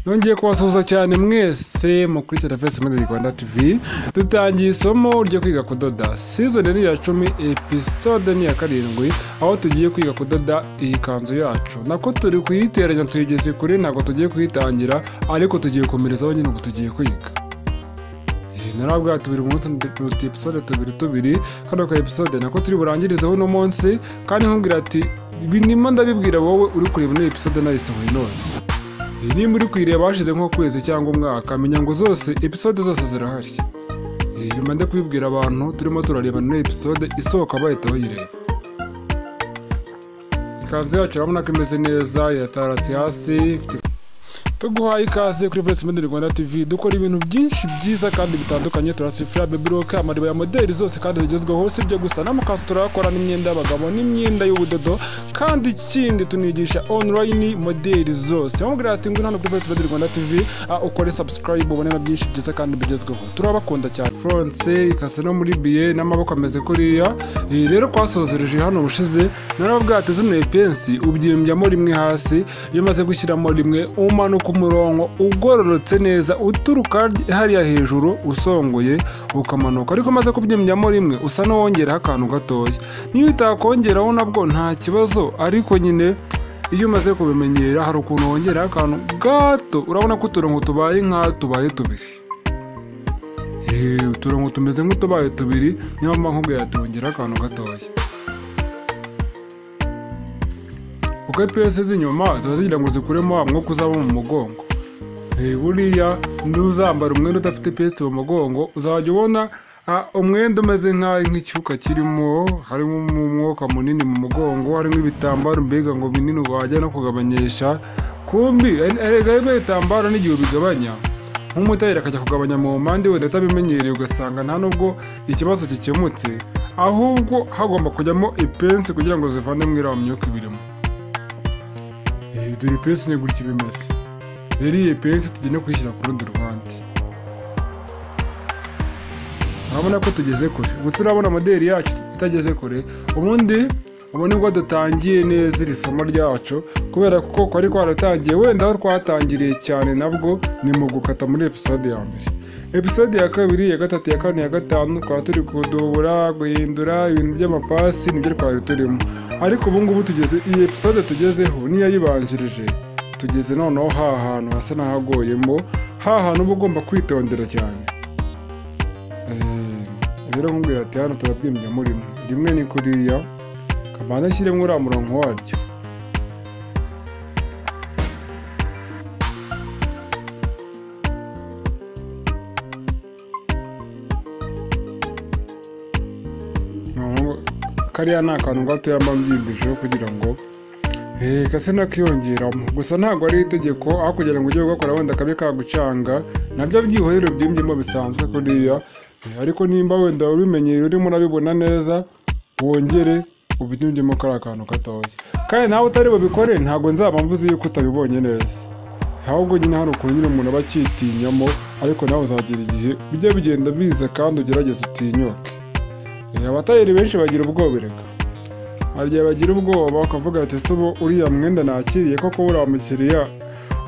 nongeye kubasuhuza cyane mwese mukurikira fesi muri rwanda tv dutangiye isomo ryo kwiga kudoda sizoni ni iya cumi episode ni iya karindwi aho tugiye kwiga kudoda iyi kanzu yacu nako turi kuyiteranya tuyigeze kure ntabwo tugiye kuyitangira ariko tugiye gukomerezaho nyine ubu tugiye kwiga narabwira tubiri umunsi turuta episode tubiri tubiri kano ka episode nako turi burangirizeho uno munsi kandi nkubwira ati binimo ndabibwira wowe uri kureba ino episode nayisohoye none Iyi nimba uri kuyireba hashize nk'ukwezi cyangwa umwaka menya ngo zose episode zose zirahari Iyi nyuma ndakubibwira kubibwira abantu turimo turareba ino episode isohoka bahita bayireba ikanzu yacu urabona ko imeze neza yataratse hasi ifite tuguhaye ikaze kuri Voice Media Rwanda TV dukora ibintu byinshi byiza kandi bitandukanye turasifura baby rock amariba ya modeli zose kandi zigezweho si ibyo gusa n'amakanzu turayakora n'imyenda y'abagabo n'imyenda y'ubudodo kandi ikindi tunigisha online modeli zose wamubwira ati ngwino hano kuri Voice Media Rwanda TV ah, ukore subscribe ubone na byinshi byiza kandi bigezweho turabakunda cyane France ikase no muri biye n'amaboko ameze kuriya Eh, rero kwasozereje hano bushize narababwira ati zino epensi ubyimbyamo rimwe hasi iyo umaze gushyiramo rimwe umanuka umurongo ugororotse neza uturuka hariya hejuru usongoye ukamanuka ariko umaze kubyimbyamo rimwe usa n'uwongeraho akantu gatoya niyo utakongeraho nabwo nta kibazo ariko nyine iyo umaze kubimenyera hari ukuntu wongeraho akantu gato urabona ko uturongo tubaye nka tubaye tubiri Eh, uturongo tumeze nk'utubaye tubiri niyo mpamvu nkubwira tuwongeraho akantu gatoya kuko ipiyesi z'inyuma ziba zigira ngo zikuremo wa mwuka uzaba mu mugongo Eh, buriya n'uzambara umwenda udafite ipiyesi mu mugongo uzajya ubona ah, umwenda umeze nk'aho nk'icyuka kirimo harimo umwuka munini mu mugongo harimo ibitambaro mbega ngo binini wajya no kugabanyisha kumbi erega rero ibitambaro n'igihe ubigabanya nk'umutayeri akajya kugabanya mu mpande wenda atabimenyereye ugasanga nta nubwo ikibazo gikemutse ahubwo hagomba kujyamo ipensi kugira ngo zivanemo iriya myuka ibirimo Eh, dore ipensi ni gutya iba imeze rero iyi pensi tugiye no kuyishyira ku rundi ruhande urabona ko tugeze kure gusa urabona moderi yacu itageze kure ubundi ubu nibwo dutangiye neza iri somo ryacu kubera ko kwari kwaratangiye wenda aho twatangiriye cyane nabwo ni mu gukata muri episode ya mbere episode ya kabiri ya gatatu ya kane ya gatanu twaba turi kudubura guhindura ibintu by'amapasi nibyo twari turimo ariko ubu ngubu tugeze iyi episode tugezeho n'iyayibanjirije tugeze noneho ha hantu hasa n'ahagoyemo ha hantu uba ugomba kwitondera cyane Eh, rero nkubwira ati hano turabwimbyamo rimwe rimwe ni kuriya kabanza ashyiremo uriya murongo waryo Noneho kariya ni akantu gatoya mba mbyimbisheho kugira ngo eh, gase nakiyongeramo gusa ntabwo ari itegeko aho kugira ngo ujye ugakora wenda kabe kagucanga nabyo byihorero byimbyemo bisanzwe kuriya eh, ariko nimba wenda ubimenyereye urimo urabibona neza wongere ubinyimbyemo kariya kantu gatoya kandi nawe utari bubikore ntabwo nzaba mvuze yuko utabibonye neza ahubwo nyine hari ukuntu nyine umuntu aba acyitinyamo ariko nawe uzagera igihe bijya bigenda biza kandi ugerageze utinyuke Eh, abatayeri benshi bagira ubwoba erega hari igihe bagira ubwoba bakavuga ati ese ubu uriya mwenda nakiriye koko uriya mukiriya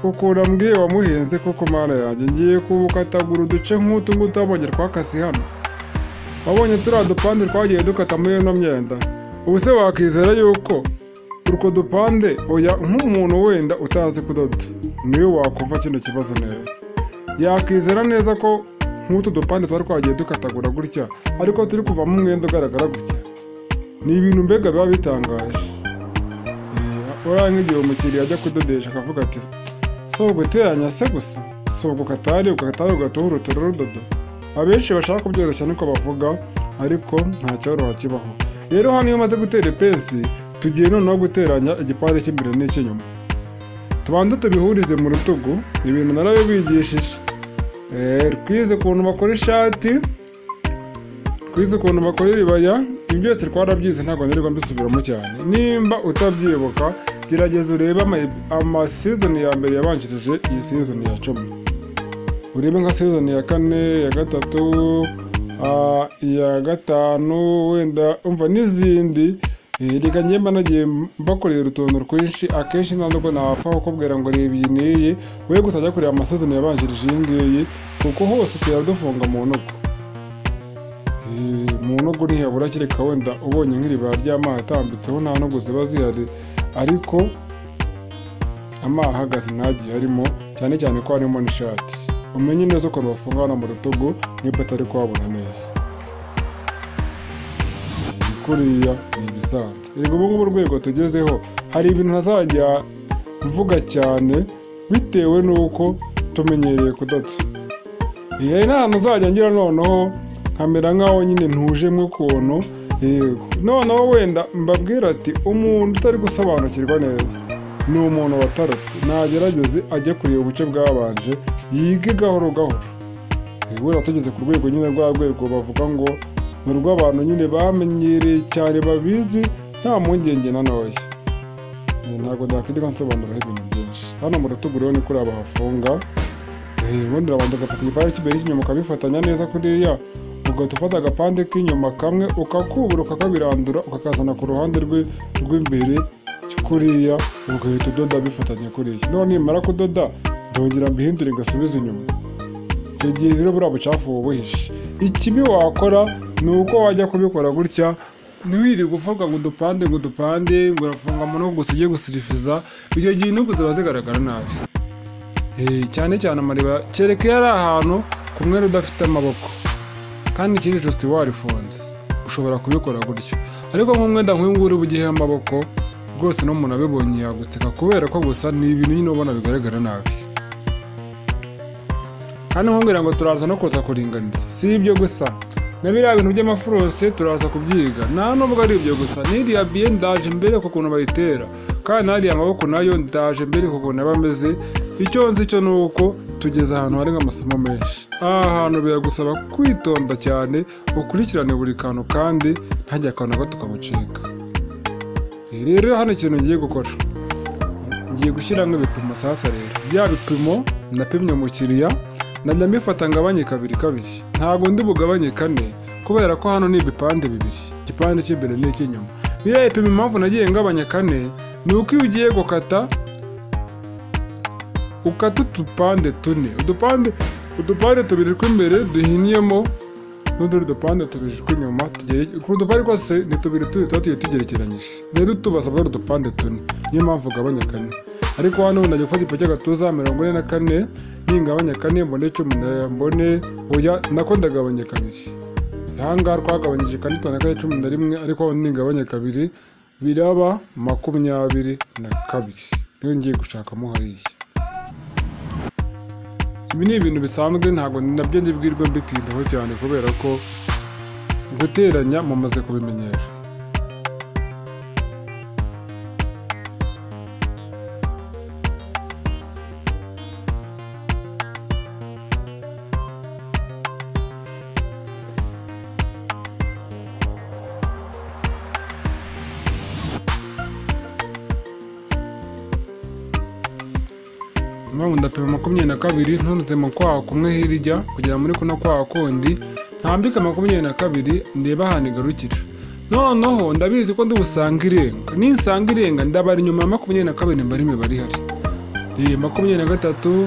ukuntu ambwiye wamuhenze koko mana yanjye ngiye kuwukatagura uduce nk'utu ngutu wabonye twakase hano wabonye turiya dupande twagiye dukata muri ino myenda ubu se wakizera yuko utwo dupande oya nk'umuntu wenda utazi kudoda niwe wakumva kino kibazo neza yakwizera neza ko nk'utu dupande twari twagiye dukatagura gutya ariko turi kuvamo umwenda ugaragara gutya ni ibintu mbega biba bitangaje Eh, uriya nk'igihe umukiriya ajya kudodesha akavuga ati si uguteranya se gusa si ugukatari ugakatari ugataho urutaro rudodo abenshi bashaka kubyoroshya niko bavuga ariko nta cyoroha kibaho rero hano iyo umaze gutera ipensi tugiye noneho guteranya igipande cy'imbere n'icy'inyuma tubanze tubihurize mu rutugu ibintu narabibigishije Eh, twize ukuntu bakora ishati twize ukuntu bakora iribaya ibyo byose twarabyize ntabwo nirirwa mbisubiramo cyane nimba utabyibuka gerageza urebe ama- amasizoni ya mbere yabanjirije iyi sizoni ya cumi urebe nka sizoni ya kane ya gatatu ah, iya gatanu wenda umva n'izindi reka njye mba nagiye mbakorera urutondo rwinshi akenshi nta nubwo nawapfa kukubwira ngo reba iyi n'iyi we gusa ajya kureba amasuzumiro yabanjirije iyi ngiyi kuko hose turadufunga mu ntugu Eh, mu ntugu ntihabura kereka wenda ubonye nk'iriba ry'amazi atambitseho nta ntugu ziba zihari ariko amazi ahagaze ntagiye arimo cyane cyane ko harimo n'ishati umenye neza ukuntu bafunga hano mu rutugu niba atari kuhabona neza kuriya ni ibisanzwe yego ubu ngubu urwego tugezeho hari ibintu ntazajya mvuga cyane bitewe n'uko tumenyereye kudoda Eh, hari n'ahantu uzajya ngira noneho nkamera nk'aho nyine ntuje nk'ukuntu yego noneho wenda mbabwira ati umuntu utari gusobanukirwa neza ni umuntu watarutse nagerageze ajye kureba ubuce bwabanje yige gahoro gahoro wera tugeze ku rwego nyine rwa rwego bavuga ngo ni urw'abantu nyine bamenyereye cyane babizi nta mpungenge na ntoya Eh, ntabwo ndakwitega nsobanuriraho ibintu byinshi hano mu rutugu rero ni kuri aba hafunga Eh, ubundi urabanza ugafata igipande cy'imbere cy'inyuma ukabifatanya neza kuriya ugahita ufata agapande k'inyuma kamwe ukakubura ukakabirandura ukakazana ku ruhande rwe- rw'imbere kuriya ugahita udoda bifatanya kuriya noneho nimara kudoda ndongera mbihindure ngasubize inyuma icyo gihe rero buriya bucafu uba ubuhishe ikibi wakora ni uko wajya kubikora gutya ntiwirirwe uvuga ngo udupande ngo udupande ngo urafunga mu ntugu gusa ugiye gusirifiza icyo gihe intugu ziba zigaragara nabi Eh, cyane cyane amariba kereka iyo ari ahantu ku mwenda udafite amaboko kandi ikindi ijosi warifunze ushobora kubikora gutyo ariko nk'umwenda nk'uyu nguyu uba ugiyeho amaboko rwose n'umuntu abibonye yaguteka kubera ko gusa ni ibintu nyine ubona bigaragara nabi hano nkubwira ngo turaza no kuza kuringaniza si ibyo gusa na biriya bintu by'amafurosi turaza kubyiga nta nubwo ari ibyo gusa n'iriya biye ndaje mbere ku kuntu bayitera kandi n'ariya maboko nayo ndaje mbere ku kuntu aba ameze icyo nzi cyo ni uko tugeze ahantu hari nk'amasomo menshi aha hantu biragusaba kwitonda cyane ukurikirane buri kantu kandi ntajya akantu na gato ukagucika rero hano ikintu ngiye gukora ngiye gushyiramo ibipimo sasa rero bya bipimo napimye umukiriya najya mbifata ngabanye kabiri kabiri ntabwo ndi bugabanye kane kubera ko hano ni ibipande bibiri igipande cy'imbere n'icy'inyuma biriya bipimo impamvu nagiye ngabanya kane ni uko iyo ugiye gukata ukata udupande tune udupande udupande tubiri tw'imbere duhiniyemo n'utundi dupande tubiri tw'inyuma tugere- ku dupande twose ni tubiri tubiri tuba tugiye tugerekeranyije rero tubasaba ari udupande tune niyo mpamvu ugabanya kane ariko hano ubu najya gufata ipo cy'agatuza mirongo ine na kane ningabanya kane mbone cumi na- mbone oya nako ndagabanya kabiri ahangaha twagabanyije kane tubona kane cumi na rimwe ariko ningabanya kabiri biraba makumyabiri na kabiri niyo ngiye gushakamo hariya ibi ni ibintu bisanzwe ntabwo nabyo ndibwirwa mbitindaho cyane kubera ko guteranya mumaze kubimenyera mpamvu ndapima makumyabiri na kabiri ntunutse mu kwaha kumwe hirya kugera muri kuno kwaha kundi ntambike makumyabiri na kabiri ndeba ahantu igarukira noneho ndabizi ko ndibusanga irenga ninsanga irenga ndabara inyuma ya makumyabiri na kabiri mba ari imibare ihari Eh, makumyabiri na gatatu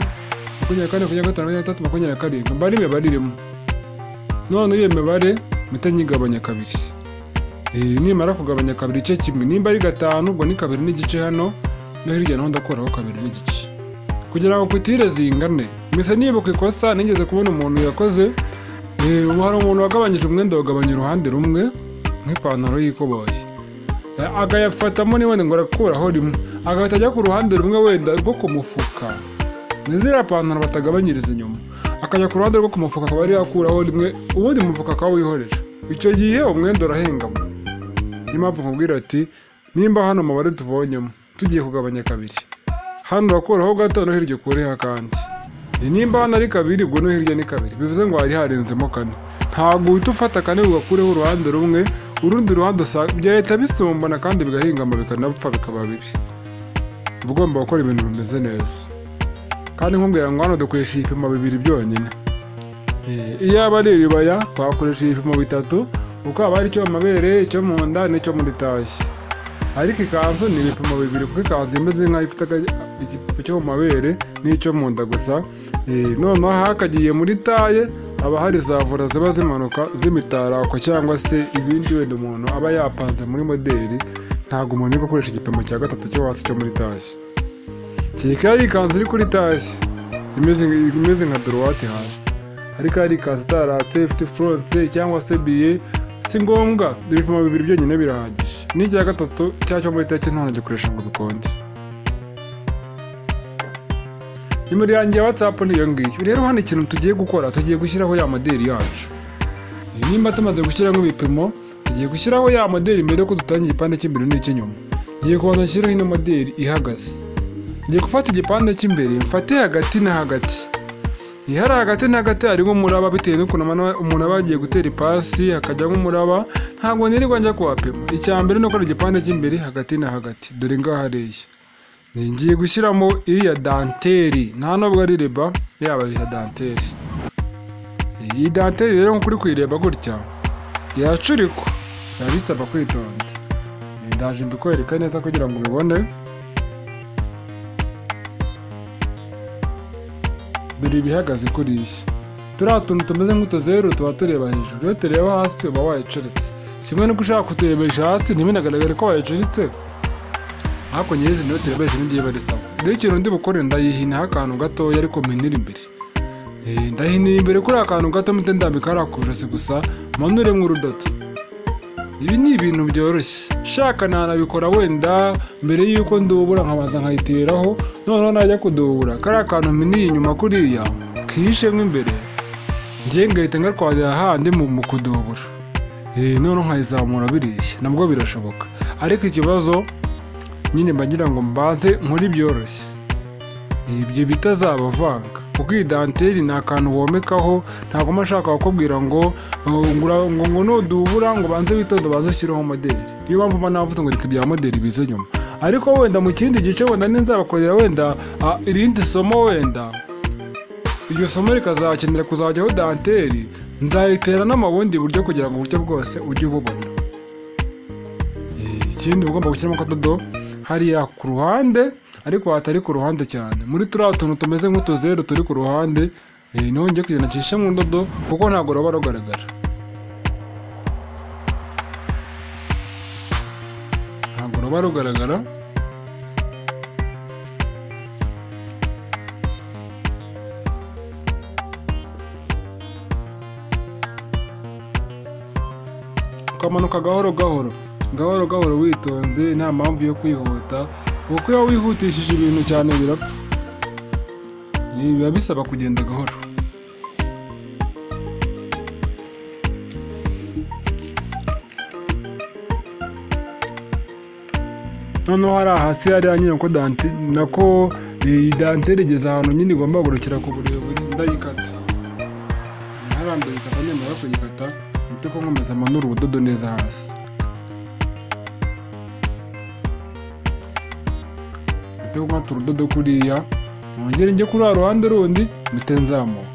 makumyabiri na kane makumyabiri na gatanu makumyabiri na gatatu makumyabiri na karindwi mba ari imibare irimo noneho iyo mibare mpita nyigabanya kabiri Eh, nimara kugabanya kabiri igice kimwe nimba ari gatanu ubwo ni kabiri n'igice hano no hirya naho ndakuraho kabiri n'igice kugira ngo kutire zingane mbese niba ku ikosa nigeze kubona umuntu yakoze eh, ubu hari umuntu wagabanyije umwenda wagabanya uruhande rumwe nk'ipantaro y'ikoboyi Eh, agayafatamo ni wenda ngo arakuraho rimwe agahita ajya ku ruhande rumwe wenda rwo ku mufuka ni ziriya pantaro batagabanyiriza inyuma akajya ku ruhande rwo ku mufuka akaba ari yakuraho rimwe ubundi umufuka akaba wihorera icyo gihe umwenda urahengama niyo mpamvu nkubwira ati nimba hano umubare tubonyemo tugiye kugabanya kabiri hano urakuraho gato no hirya ukureho akandi Ni nimba hano ari kabiri ubwo no hirya ni kabiri bivuze ngo hari harenzemo kane ntabwo uhita ufata kane ugakureho uruhande rumwe urundi ruhande usa- byahita bisumbana kandi bigahingama bikanapfa bikaba bibi uba ugomba gukora ibintu bimeze neza kandi nkubwira ngo hano dukoresha ibipimo bibiri byonyine Eh, iyo aba ari iribaya twakoresha ibipimo bitatu kuko haba hari icyo mu mabere icyo mu nda n'icyo muri tashi ariko ikanzu ni ibipimo bibiri kuko ikanzu imeze nk'aho ifite aga- igipimo cyo mu mabere n'icyo mu nda gusa Eh, noneho hakagiye muri taye haba hari za vora ziba zimanuka z'imitako cyangwa se ibindi wenda umuntu aba yapanze muri moderi ntabwo umuntu uri gukoresha igipimo cya gatatu cyo hasi cyo muri tashye kereka yari ikanzu iri kuri tashye imeze imeze nka dorowati hasi ariko hari ikanzu itarate ifite furonse cyangwa se biye si ngombwa ibipimo bibiri byonyine birahagije n'icya gatatu cyacyo muri tashye nta gikoresha ngo dukonje nimero yanjye ya watsapu niyo ngiyo rero hano ikintu tugiye gukora tugiye gushyiraho ya moderi yacu nimba tumaze gushyiraho ibipimo tugiye gushyiraho ya moderi mbere yuko dutangira igipande cy'imbere n'icy'inyuma ngiye kubanza nshyiraho ino moderi ihagaze ngiye gufata igipande cy'imbere mfate hagati na hagati iyo hari hagati na hagati harimo umuraba bitewe n'ukuntu amano- umuntu aba yagiye gutera ipasi hakajyamo umuraba ntabwo nirirwa njya kuwapima icya mbere ni ukora igipande cy'imbere hagati na hagati dore ngaha hariya ni ngiye gushyiramo iriya danteri nta nubwo ari riba yaba iriya danteri iyi danteri rero nk'uko uri kuyireba gutya iracurikwa biba bisaba kwitonda Eh, ndaje mbikwereka neza kugira ngo ubibone dore ibihagaze kuri iyi turiya tuntu tumeze nk'utuzeru tuba tureba hejuru iyo tureba hasi uba wayiceretse kimwe n'uko ushaka kuturebesha hasi ntibinagaragare ko wayiceritse ariko nyirizi niyo turebesha n'ibyo iba risaba rero ikintu ndi bukore ndayihinaho akantu gatoya ariko mpinira imbere Eh, ndahinira imbere kuri akantu gato mpite ndambika hariya ku ijosi gusa manuremo urudodo ibi ni ibintu byoroshye shaka nanabikora wenda mbere y'uko ndubura nkabanza nkayiteraho noneho najya kudubura kariya kantu mpiniye inyuma kuriya kihishemo imbere ngiye ngahita ngatwarira ahandi mu mu kudubura Eh, noneho nkayizamura bireshya nabwo birashoboka ariko ikibazo nyine mba ngira ngo mbanze nkore byoroshye ibyo bitazabavanga kuko iyi danteri ni akantu womekaho ntabwo mba nshaka kukubwira ngo ngo- ngo- ngo ngo nudubura ngo banze witonda baze ushyiraho moderi niyo mpamvu mba navuze ngo reka ibya moderi bize nyuma ariko wenda mu kindi gice wenda ninzabakorera wenda ah, irindi somo wenda iryo somo rikazakenera kuzajyaho danteri nzayitera no mu bundi buryo kugira ngo uburyo bwose ujye ububona Eh, ikindi uba ugomba gushyiramo akadodo hariya ku ruhande ariko hatari ku ruhande cyane muri turiya tuntu tumeze nk'utuzeru turi ku ruhande eh, niho ngiye kugenda ncishe mu ndodo kuko ntabwo ruba rugaragara ntabwo ruba rugaragara ukamanuka gahoro gahoro gahoro gahoro witonze nta mpamvu yo kwihuta kuko iyo wihutishije ibintu cyane birapfa Ibi biba bisaba kugenda gahoro noneho hari hasi hariya nyine ko dante nako iyi danteri igeze ahantu nyine igomba kugurukira ku burebure ndayikata ntarambere ikata nemera kuyikata mpite ko nkomeza manura ubudodo neza hasi mpite ko nkata urudodo kuriya nongere njye kuri wa ruhande rundi mpite nzamuka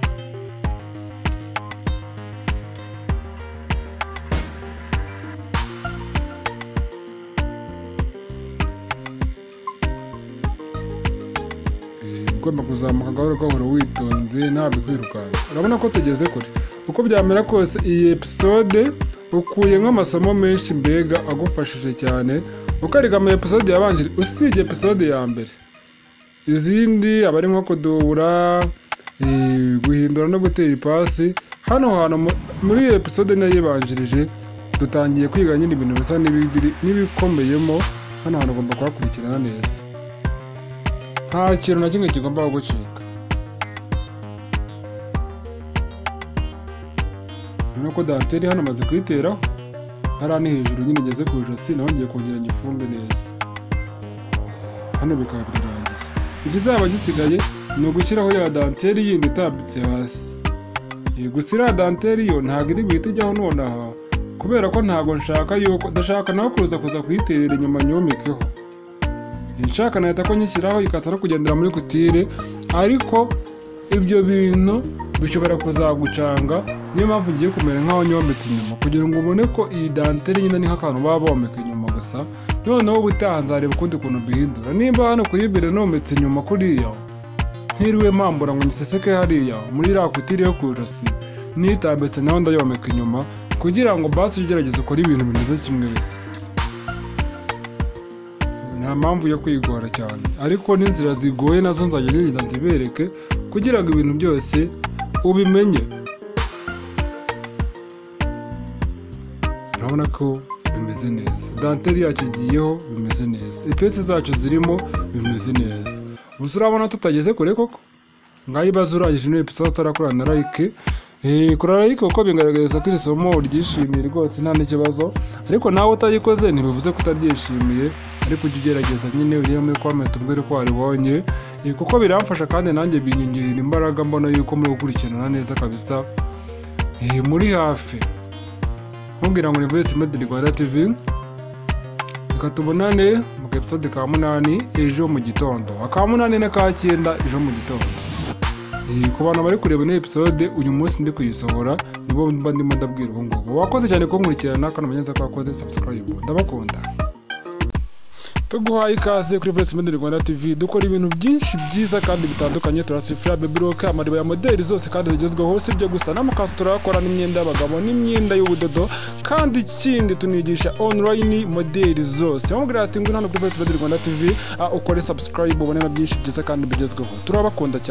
Eh, ugomba kuzamuka gahoro gahoro witonze ntabwo kwirukansa urabona ko tugeze kure uko byamera kose iyi episode ukuyemo amasomo menshi mbega agufashije cyane ukariga ama episode yabanje usibye episode ya mbere izindi aba ari nko kudubura eh, guhindura no gutera ipasi hano hantu mu- muri iyi episode nayo ibanjirije dutangiye kwiga nyine ibintu bisa n'ibidiri- n'ibikomeyemo hano hantu ugomba kuhakurikirana neza nta kintu na kimwe kigomba gucika urabona ko danteri hano amaze kuyiteraho hariya ni hejuru nyine igeze ku ijosi naho ngiye kongeranya ifumbire neza hano bikaba birarangiye ikizaba gisigaye ni ugushyiraho ya danteri yindi itambitse hasi Eh, gusa iriya danteri yo ntabwo iri buhite ijyaho nonaha kubera ko ntabwo nshaka yuko ndashaka nawe kuza kuza kuyiterera inyuma nyomikeho nshaka nahita ko nyishyiraho ikaza no kugendera muri kutire ariko ibyo bintu bishobora kuzagucanga niyo mpamvu ngiye kumera nk'aho nyombetse inyuma kugira ngo ubone ko iyi danteri nyine ni nk'akantu baba bomeka inyuma gusa noneho ubutaha nzareba ukundi kuntu mbihindura nimba hano ku yibire nometse inyuma kuriya ntiriwe mpambura ngo niseseke hariya muri iriya kutiri yo kujosi nitambitse naho ndayomeka inyuma kugira ngo basi ujye ugerageza ukore ibintu bimeze kimwe bisa nta mpamvu yo kwigora cyane ariko n'inzira zigoye nazo nzajya ngenda nzibereke kugira ngo ibintu byose ubimenye urabona ko bimeze neza danteri yacu igiyeho bimeze neza ipesi zacu zirimo bimeze neza gusa urabona tutageze kure koko ngaho ibaze urangije niba ipesi utarakora na like kora like kuko bigaragaza ko iri somo uryishimiye rwose nta n'ikibazo ariko nawe utayikoze ntibivuze ko utaryishimiye ariko ujye ugerageza nyine urebe muri komenti umbwire ko waribonye Eh, kuko biramfasha kandi nanjye binyongerera imbaraga mbona yuko muri gukurikirana neza kabisa Eh, muri hafi nkubwira ngo ni voice made rwanda tv reka tubonane mu gapisode ka munani ejo mu gitondo aka munani n'aka cyenda ejo mu gitondo Eh, ku bantu bari kureba ino episode uyu munsi ndi kuyisohora nibo mba ndimo ndabwira ubu ngubu wakoze cyane kunkurikirana kandi umenye neza ko wakoze subscribe ndabakunda tuguhaye ikaze kuri voice made rwanda tv dukora ibintu byinshi byiza kandi bitandukanye turasifura bebiroke amariba ya modeli zose kandi zigezweho si ibyo gusa n'amakanzu turakora n'imyenda y'abagabo n'imyenda y'ubudodo kandi ikindi tunigisha online modeli zose wamubwira ati ngwino hano kuri voice made rwanda tv ah, ukore subscribe ubone na byinshi byiza kandi bigezweho turabakunda cyane